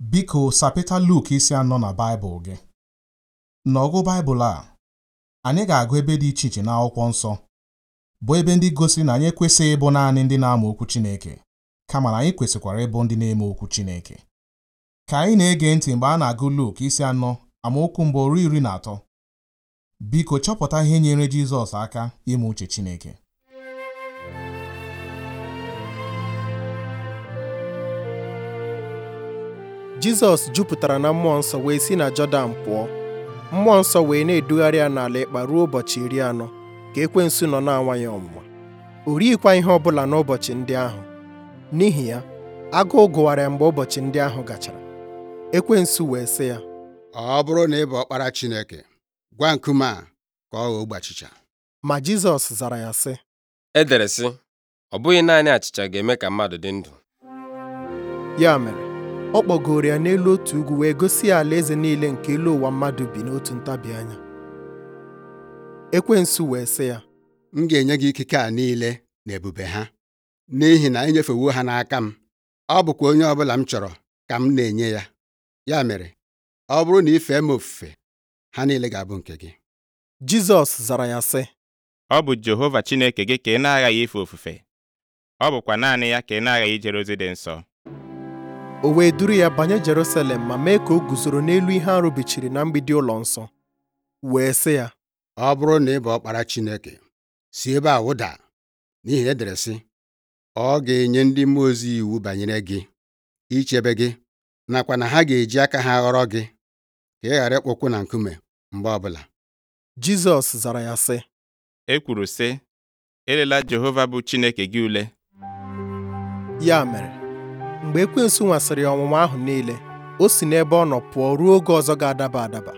Biko sapịta Luk isi anọ na Baịbụl gị. N'ọgụ Baịbụl a, anyị ga-agụ ebe dị iche iche n'akwụkwọ nsọ, bụ ebe ndị gosiri na anyị ekwesịghị ịbụ naanị ndị na-amụ okwu Chineke, kama na anyị kwesịkwara ịbụ ndị na-eme okwu Chineke. Ka anyị na-ege ntị mgbe a na-agụ Luk isi anọ amaokwu mbụ ruo iri na atọ. Biko chọpụta ihe nyere Jizọs aka ime uche Chineke. Jizọs jupụtara na mmụọ nsọ wee si na Jọdan pụọ mmụọ nsọ wee na-edugharị ya n'ala ịkpa ruo ụbọchị iri anọ ka ekwensu nọ na-anwa ya ọnwụnwa o righịkwa ihe ọbụla n'ụbọchị ndị ahụ n'ihi ya agụụ gụwara ya mgbe ụbọchị ndị ahụ gachara ekwensu wee sị ya ọ bụrụ na ị bụ ọkpara Chineke gwa nkume a ka ọ ghọọ ogbe achịcha ma Jizọs zara ya sị E dere sị ọ bụghị naanị achịcha ga-eme ka mmadụ dị ndụ ya mere ọ kpọgoro ya n'elu otu ugwu wee gosi ya alaeze niile nke elu ụwa mmadụ bi n'otu ntabi anya ekwensu wee sị ya m ga-enye gị ikike a niile na ebube ha n'ihi na enyefewo ha n'aka m ọ bụkwa onye ọbụla m chọrọ ka m na-enye ya ya mere ọ bụrụ na ị fee m ofufe ha niile ga-abụ nke gị Jizọs zara ya sị Ọ bụ Jehova Chineke gị ka ị na-aghaghị ife ofufe ọ bụkwa naanị ya ka ị na-aghaghị ijere ozi dị nsọ o wee duru ya banye Jerusalem ma mee ka o guzoro n'elu ihe arụbichiri na mgbidi ụlọ nsọ wee sị ya ọ bụrụ na ị bụ ọkpara Chineke si ebe a wụda n'ihi na edere sị ọ ga-enye ndị mmụọ ozi iwu banyere gị ichebe gị nakwa na ha ga-eji aka ha ghọrọ gị ka ị ghara ịkpọkwu na nkume mgbe ọbụla Jizọs zara ya sị e kwuru sị elela Jehova bụ Chineke gị ule ya mere mgbe ekwensu nwasịrị ya ọnwụnwa ahụ niile o si n'ebe ọ nọ pụọ ruo oge ọzọ ga-adaba adaba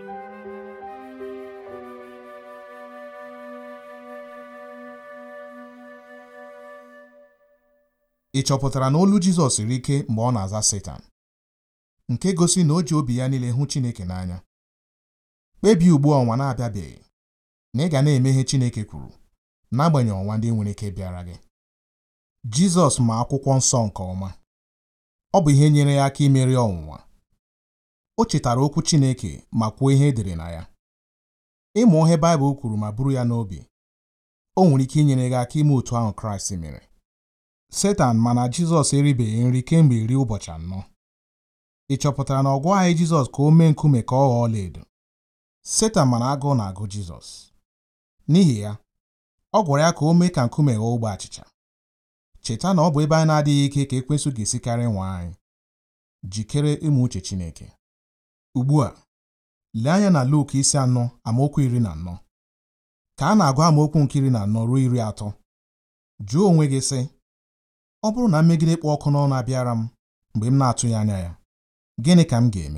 Ị chọpụtara na olu Jizọs siri ike mgbe ọ na-aza Setan nke gosi na o ji obi ya niile hụ Chineke n'anya kpebie ugbu a ọnwa na-abịabeghị na ị ga na-eme ihe Chineke kwuru n'agbanyeghị ọnwa ndị nwere ike bịara gị Jizọs ma akwụkwọ nsọ nke ọma ọ bụ ihe nyere ya aka imeri ọnwụnwa o chetara okwu Chineke ma kwuo ihe edere na ya ịmụ ihe Baịbụl kwuru ma buru ya n'obi o nwere ike inyere gị aka ime otu ahụ Kraịst mere Setan mana Jizọs eribeghị nri kemgbe iri ụbọchị anọ ị chọpụtara na ọ gwaghị Jizọs ka o mee nkume ka ọ ghọọ ọlaedo Setan mana agụụ na-agụ Jizọs n'ihi ya ọ gwara ya ka o mee ka nkume ghọọ ogbe achịcha cheta na ọ bụ ebe anyị na-adịghị ike ka ekwensu ga-esikarị nwa anyị jikere ịmụ uche Chineke ugbu a lee anya na Luk isi anọ amaokwu iri na anọ ka a na-agụ amaokwu nke iri na anọ ruo iri atọ jụọ onwe gị sị ọ bụrụ na mmegide ịkpọ ọkụ n'ọnụ abịara m mgbe m na-atụghị anya ya gịnị ka m ga-eme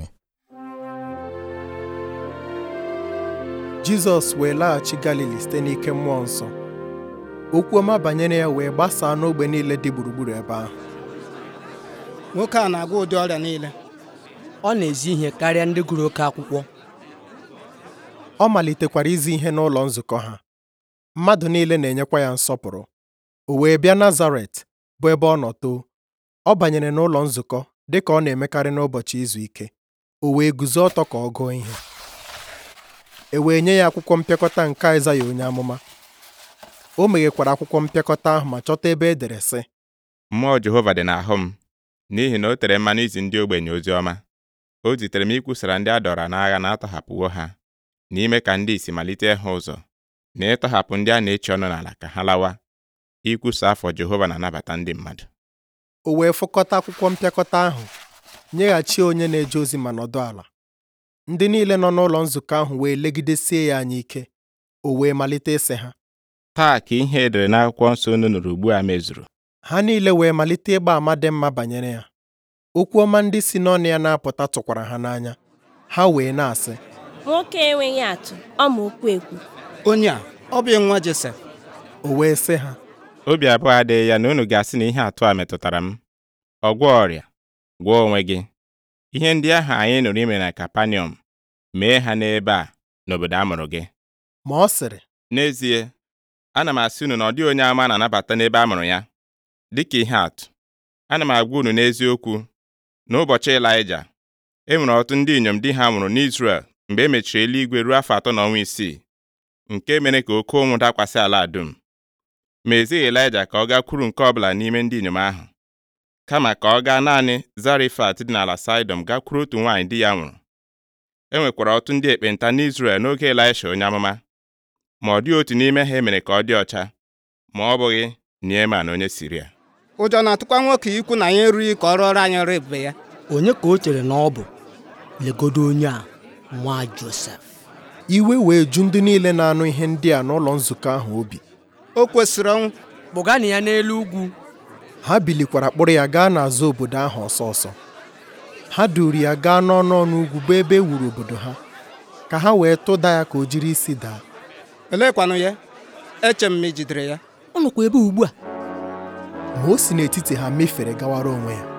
Jizọs wee laghachi Galili site n'ike mmụọ nsọ okwu ọma banyere ya wee gbasaa n'ogbe niile dị gburugburu ebe ahụ nwoke a na-agwọ ụdị ọrịa niile ọ na-ezi ihe karịa ndị gụrụ oke akwụkwọ ọ malitekwara izi ihe n'ụlọ nzukọ ha mmadụ niile na-enyekwa ya nsọpụrụ o wee bịa Nazaret bụ ebe ọ nọ too ọ banyere n'ụlọ nzukọ dị ka ọ na-emekarị n'ụbọchị izu ike o wee guzo ọtọ ka ọ gụọ ihe e wee nye ya akwụkwọ mpịakọta nke Aịzaya onye amụma o meghekwara akwụkwọ mpịakọta ahụ ma chọta ebe e dere sị mmụọ Jehova dị n'ahụ m n'ihi na o tere mmanụ izi ndị ogbenye ozi ọma o zitere m ikwusara ndị a dọra n'agha na atọhapụwo ha n'ime ka ndị isi malite ịhụ ụzọ na ịtọhapụ ndị a na-echi ọnụ n'ala ka ha lawa ikwusa afọ Jehova na-anabata ndị mmadụ o wee fụkọta akwụkwọ mpịakọta ahụ nyeghachi onye na-eje ozi ma nọdụ ala ndị niile nọ n'ụlọ nzukọ ahụ wee legidesie ya anya ike o wee malite ịsị ha taa ka ihe edere n'akwụkwọ nsọ unu nụrụ ugbu a mezuru ha niile wee malite ịgba àmà dị mma banyere ya okwu ọma ndị si n'ọnụ ya na-apụta tụkwara ha n'anya ha wee na-asị nwoke enweghị atụ ọ ma okwu ekwu onye a ọ bụ nwa Josef o wee sị ha obi abụọ adịghị ya na unu ga-asị na ihe atụ a metụtara m ọ gwọọ ọrịa gwọọ onwe gị ihe ndị ahụ anyị nụrụ ime na Kapanọm mee ha n'ebe a n'obodo a mụrụ gị ma ọ sịrị n'ezie ana m asị unu na ọ dịghị onye ama na-anabata n'ebe a mụrụ ya dịka ihe atụ ana m agwa unu n'eziokwu n'ụbọchị Ịlaịja e nwere ọtụtụ ndị inyom di ha nwụrụ n'Izrel mgbe e mechiri eluigwe ruo afọ atọ na ọnwa isii nke mere ka oke ụnwụ dakwasị ala dum ma ezighị Elaịja ka ọ gakwuru nke ọbụla n'ime ndị inyom ahụ kama ka ọ gaa naanị Zarefat dị n'ala Saịdọn gakwuru otu nwaanyị di ya nwụrụ e nwekwara ọtụtụ ndị ekpenta n'Izrel n'oge Elisha onye amụma ma ọ dịghị otu n'ime ha emere ka ọ dị ọcha ma ọ bụghị Nieman onye Siria ụjọ na-atụkwa nwoke ikwu na ya erughị ka ọ rụọrọ anyị ọrụ ebube ya onye ka o chere na ọ bụ legodo onye a nwa Josef iwe wee ju ndị niile na-anụ ihe ndị a n'ụlọ nzukọ ahụ obi o kwesịrị ọnwụ kpụganụ ya n'elu ugwu ha bilikwara kpụrụ ya gaa n'azụ obodo ahụ ọsọ ọsọ ha duuru ya gaa n'ọnụ ọnụ ugwu bụ ebe e wuru obodo ha ka ha wee tụda ya ka o jiri isi daa elekwanụ ya eche m ma ị jidere ya ọ nọkwa ebe ugbu a ma o si n'etiti ha mefere gawara onwe ya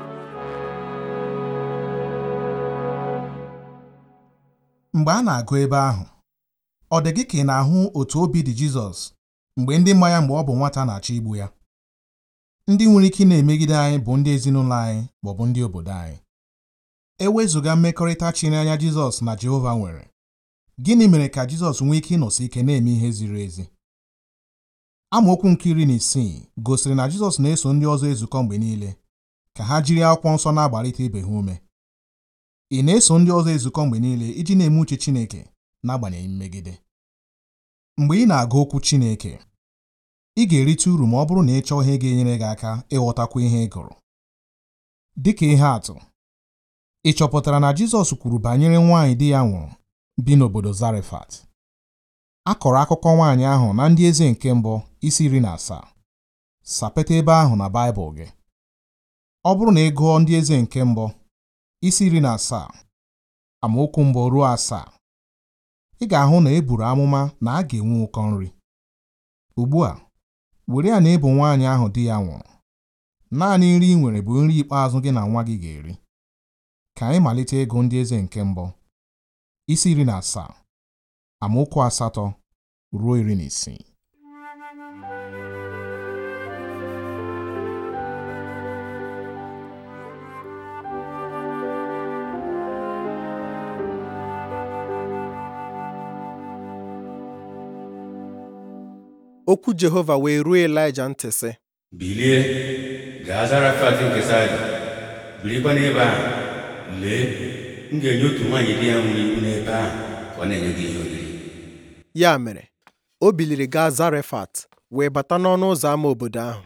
mgbe a na-agụ ebe ahụ ọ dị gị ka ị na-ahụ otu obi dị Jizọs mgbe ndị mma ya mgbe ọ bụ nwata na-achọ igbu ya ndị nwere ike ị na-emegide anyị bụ ndị ezinụlọ anyị maọbụ ndị obodo anyị ewezụga mmekọrịta chiri anya Jizọs na Jehova nwere gịnị mere ka Jizọs nwee ike ịnọsi ike na-eme ihe ziri ezi amaokwu nke iri na isii gosiri na Jizọs na-eso ndị ọzọ ezukọ mgbe niile ka ha jiri akwụkwọ nsọ na-agbalite ibe ha ume ị na-eso ndị ọzọ ezukọ mgbe niile iji na-eme uche Chineke n'agbanyeghị mmegide mgbe ị na-agụ okwu Chineke ị ga-erite uru ma ọ bụrụ na ị chọọ ihe ga-enyere gị aka ịghọtakwa ihe ị gụrụ dịka ihe atụ ị chọpụtara na Jizọs kwuru banyere nwaanyị di ya nwụrụ bi n'obodo Zarefat a kọrọ akụkọ nwaanyị ahụ na ndị eze nke mbụ isi iri na asaa sapeta ebe ahụ na Baịbụl gị ọ bụrụ na ị gụọ ndị eze nke mbụ isi iri na asaa amaokwu mbụ ruo asaa ị ga-ahụ na e buru amụma na a ga-enwe ụkọ nri ugbu a were ya na ịbụ nwaanyị ahụ di ya nwụrụ naanị nri ị nwere bụ nri ikpeazụ gị na nwa gị ga-eri ka anyị malite ịgụ ndị eze nke mbụ isi iri na asaa amaokwu asatọ ruo iri na isii okwu Jehova wee ruo Elaịja ntị sị bilie gaa Zarefat nke Saịdọn birikwa n'ebe ahụ lee m ga-enye otu nwaanyị di ya nwụrụ iwu n'ebe ahụ ka ọ na-enye gị ihe oriri ya mere o biliri gaa Zarefat wee bata n'ọnụ ụzọ ámá obodo ahụ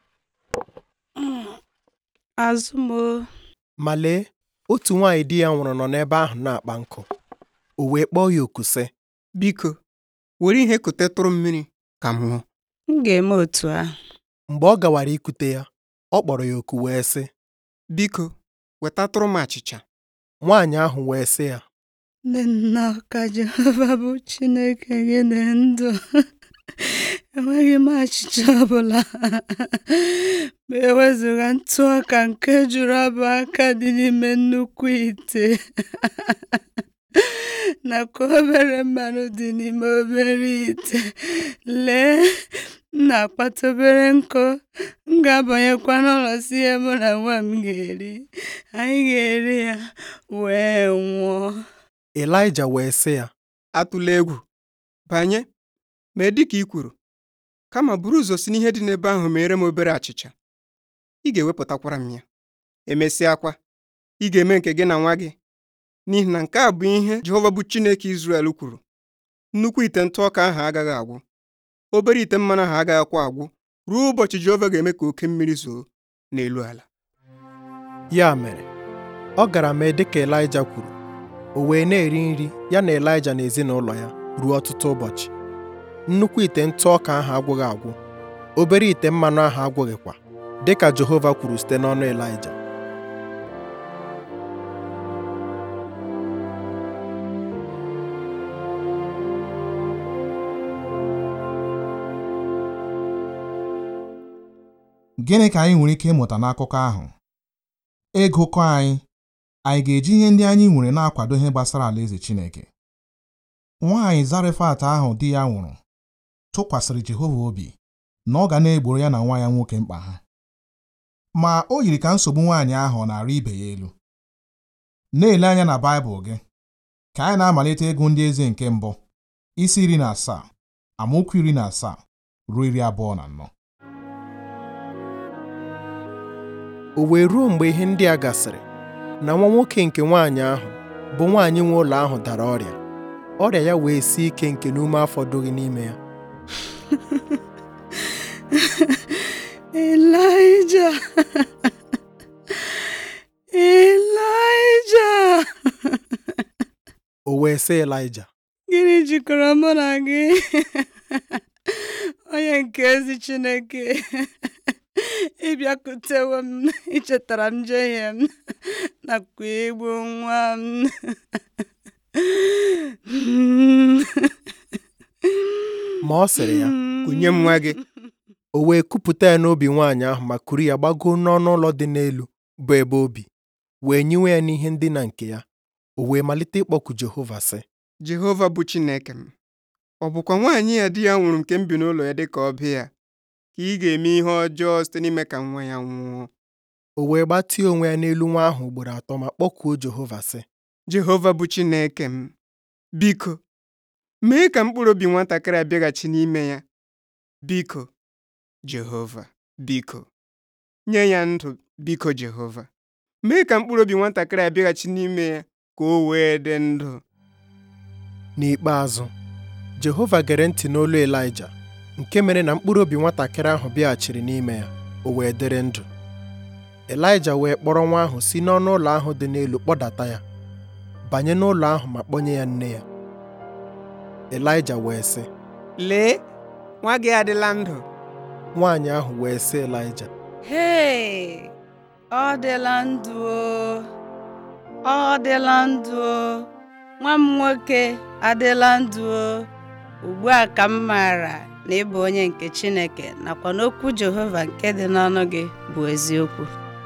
azụmo ma lee otu nwaanyị di ya nwụrụ nọ n'ebe ahụ na-akpa nkụ o wee kpọọ ya oku sị biko were ihe kotetụrụ mmiri ka m ṅụọ m ga-eme otu ahụ mgbe ọ gawara ikute ya ọ kpọrọ ya oku wee sị biko wetatụrụ m achịcha nwaanyị ahụ wee sị ya ndị nna ka Jehova bụ Chineke gị dị ndụ enweghị m achịcha ọbụla ma ewezụga ntụ ọka nke juru abụ aka dị n'ime nnukwu ite nakwa obere mmanụ dị n'ime obere ite lee m na-akpata obere nkụ m ga-abanyekwa n'ụlọ si ihe mụ na nwa m ga-eri anyị ga-eri ya wee nwụọ Elaịja wee sị ya atụla egwu banye mee dịka i kwuru kama buru ụzọ si n'ihe dị n'ebe ahụ mere m obere achịcha ị ga-ewepụtakwara m ya emesịakwa ị ga-eme nke gị na nwa gị n'ihi na nke a bụ ihe Jehova bụ Chineke Izrel kwuru nnukwu ite ntụ ọka ahụ agaghị agwụ obere ite mmanụ ahụ agaghịkwa agwụ ruo ụbọchị Jehova ga-eme ka oke mmiri zoo n'elu ala ya mere ọ gara mee dịka Elaịja kwuru o wee na-eri nri ya na Elaịja na ezinụlọ ya ruo ọtụtụ ụbọchị nnukwu ite ntụ ọka ahụ agwụghị agwụ obere ite mmanụ ahụ agwụghịkwa dịka Jehova kwuru site n'ọnụ Elaịja Gịnị ka anyị nwere ike ịmụta n'akụkọ ahụ? Ịgụkọ anyị anyị ga-eji ihe ndị anyị nwere na-akwado ihe gbasara alaeze Chineke. Nwaanyị Zarefat ahụ di ya nwụrụ tụkwasịrị Jehova obi na ọ ga na-egboro ya na nwa ya nwoke mkpa ha. Ma o yiri ka nsogbu nwaanyị ahụ ọ na-arị ibe ya elu. na-ele anya na Baịbụl gị ka anyị na-amalite ịgụ ndị eze nke mbụ isi iri na asaa amaokwu iri na asaa ruo iri abụọ na anọ o wee ruo mgbe ihe ndị a gasịrị na nwa nwoke nke nwaanyị ahụ bụ nwaanyị nwe ụlọ ahụ dara ọrịa ọrịa ya wee sie ike nke n'ume afọ dụghị n'ime ya Ịlaịja Ịlaịja o wee sị Ịlaịja gịnị jikọrọ mụ na gị onye nke ezi Chineke ịbịakutewo m ichetara m njehie m nakwa igbu nwa m ma ọ sịrị ya kunye m nwa gị o wee kupụta ya n'obi nwaanyị ahụ ma kuru ya gbagoo n'ọnụ ụlọ dị n'elu bụ ebe obi wee nyiwe ya n'ihe ndina nke ya o wee malite ịkpọku Jehova sị Jehova bụ Chineke m ọ bụkwa nwaanyị ya di ya nwụrụ nke m bi n'ụlọ ya dịka ọbịa ya ka ị ga-eme ihe ọjọọ site n'ime ka nwa ya nwụọ o wee gbatie onwe ya n'elu nwa ahụ ugboro atọ ma kpọkuo Jehova sị Jehova bụ Chineke m biko mee ka mkpụrụ obi nwatakịrị a bịaghachi n'ime ya biko Jehova biko nye ya ndụ biko Jehova mee ka mkpụrụ obi nwatakịrị a bịaghachi n'ime ya ka o wee dị ndụ n'ikpeazụ Jehova gere ntị n'olu Ịlaịja nke mere na mkpụrụ obi nwatakịrị ahụ bịaghachiri n'ime ya o wee dịrị ndụ Ịlaịja wee kpọrọ nwa ahụ si n'ọnụ ụlọ ahụ dị n'elu kpọdata ya banye n'ụlọ ahụ ma kpọnye ya nne ya Ịlaịja wee sị lee nwa gị adịla ndụ nwaanyị ahụ wee sị Ịlaịja hei ọ dịla ndụ o ọ dịla ndụ o nwa m nwoke adịla ndụ o ugbu a ka m maara na ị bụ onye nke Chineke nakwa n'okwu Jehova nke dị n'ọnụ gị bụ eziokwu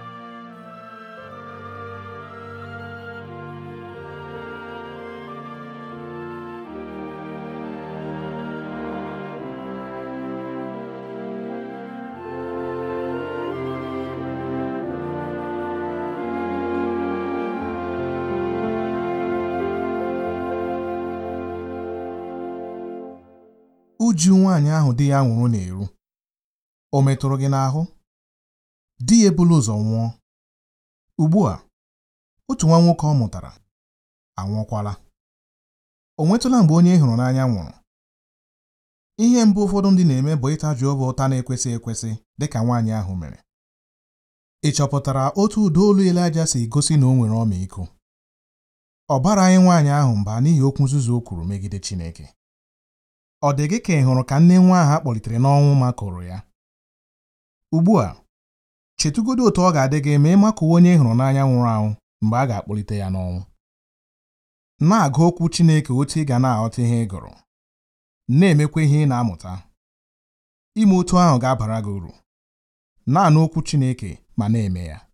uju nwaanyị ahụ di ya nwụrụ na-eru o metụrụ gị n'ahụ di ya ebula ụzọ nwụọ ugbu a otu nwa nwoke ọ mụtara anwụọkwala o nwetụla mgbe onye ị hụrụ n'anya nwụrụ ihe mbụ ụfọdụ ndị na-eme bụ ịta Jehova ụta na-ekwesị ekwesị dịka nwaanyị ahụ mere ị chọpụtara otu ụda olu Ịlaịja si gosi na o nwere ọmịiko ọ baraghị nwaanyị ahụ mba n'ihi okwu nzuzu o kwuru megide Chineke ọ dị gị ka ị hụrụ ka nne nwa ahụ a kpọlitere n'ọnwụ makụrụ ya ugbu a chetụgodo otu ọ ga-adị gị ma ị makụwa onye ị hụrụ n'anya nwụrụ anwụ mgbe a ga-akpọlite ya n'ọnwụ na-agụ okwu Chineke otu ị ga na-aghọta ihe ị gụrụ na-emekwa ihe ị na-amụta ime otu ahụ ga-abara gị uru na-anụ okwu Chineke ma na-eme ya